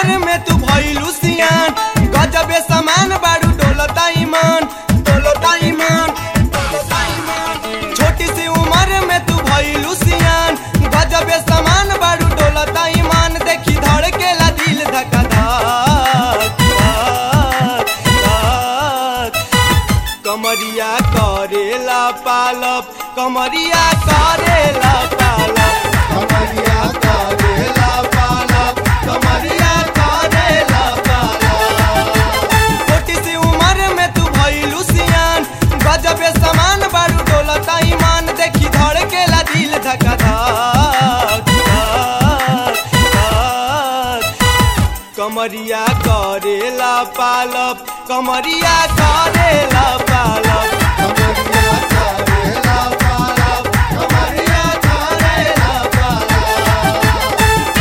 उम्र में तू भइलू सियान गजबे समान बारू डोलता ईमान डोलता ईमान डोलता ईमान छोटी सी उम्र में तू भइलू सियान गजबे समान बारू डोलता ईमान देखी धड़केला दिल धका धक धक धक कमरिया करेला पालप कमरिया करेला पालप कमरिया करेला पालप कमरिया करेला पालप छोटी सी उम्र में तू भइलू सियान गजबे समान बारू डोलता ईमान देखी धड़केला दिल धका धक धक धक कमरिया करेला पालप कमरिया करेला पालप कमरिया करेला पालप कमरिया करेला पालप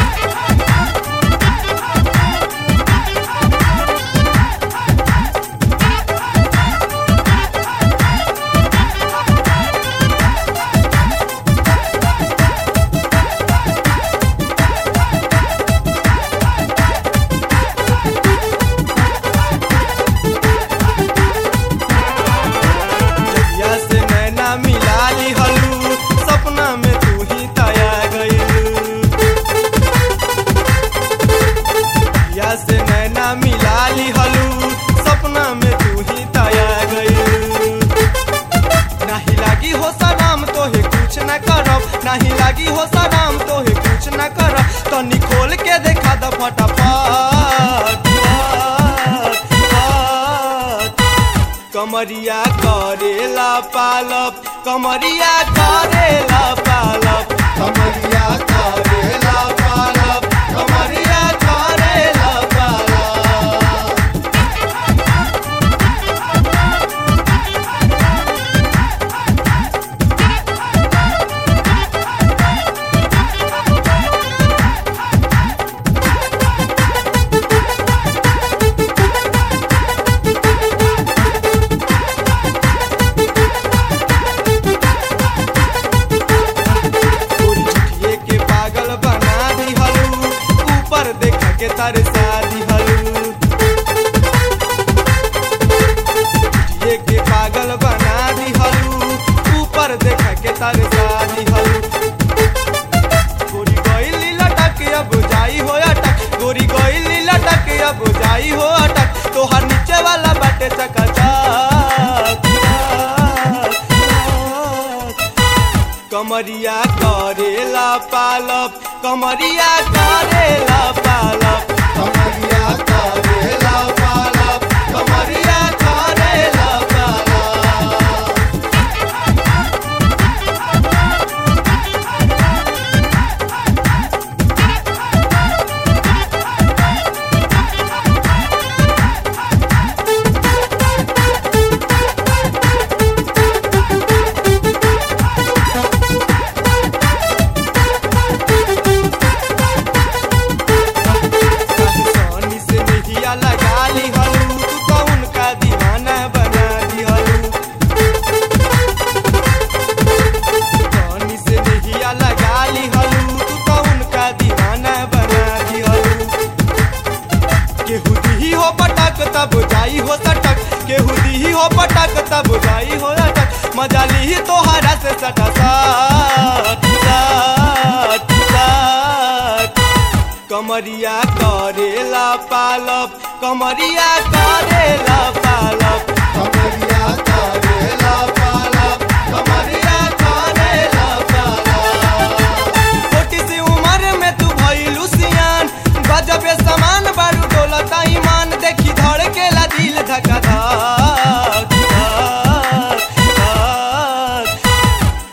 जहिया से नैना मिला ली हलू सपना में तू ही तया गईलू जहिया से नैना मिला ली हलू सपना में तू ही तया गईलू नाही लागी हो सलाम तोहे कुछ न करब नाही लागी हो सलाम तोहे कुछ न करब तनी खोल के देखा द फटाफट फट, फट। कमरिया करेला पालप कमरिया करेला पालप कमरिया करेला पालप कमरिया करेला पालप तोरी झुठिए के पागल बना दी हलू ऊपर देख के तरसा दी हलू झुठिए के पागल बना दी हलू ऊपर देख के तरसा दी हलू गोरी गईली लटक अब जाई हो अटक गोरी गईली लटक अब जाई हो अटक तोहर नीचे वाला बाटे चकाचक कमरिया करेला पालप कमरिया करेला पालप कमरिया करेला पालप कमरिया करेला पालप सोनी से नहिया लगा ली हलू तू तो उनका दीवाना बना दी हलू सोनी से नहिया लगा ली हलू तू तो उनका दीवाना बना दी हलू केहू दी हो पटक तब जाई हो सटक केहू दी हो पटक तब जाई हो अटक मजा ली तोहरा से सटा सट सट सट कमरिया करेला पालप कमरिया करेला पालप कमरिया करेला पालप कमरिया करेला पालप छोटी सी उम्र में तू भइलू सियान गजबे समान बारू डोलता ईमान देखी धड़केला दिल धका धक धक धक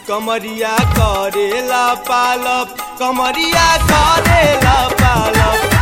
कमरिया करेला पालप कमरिया करेला पालप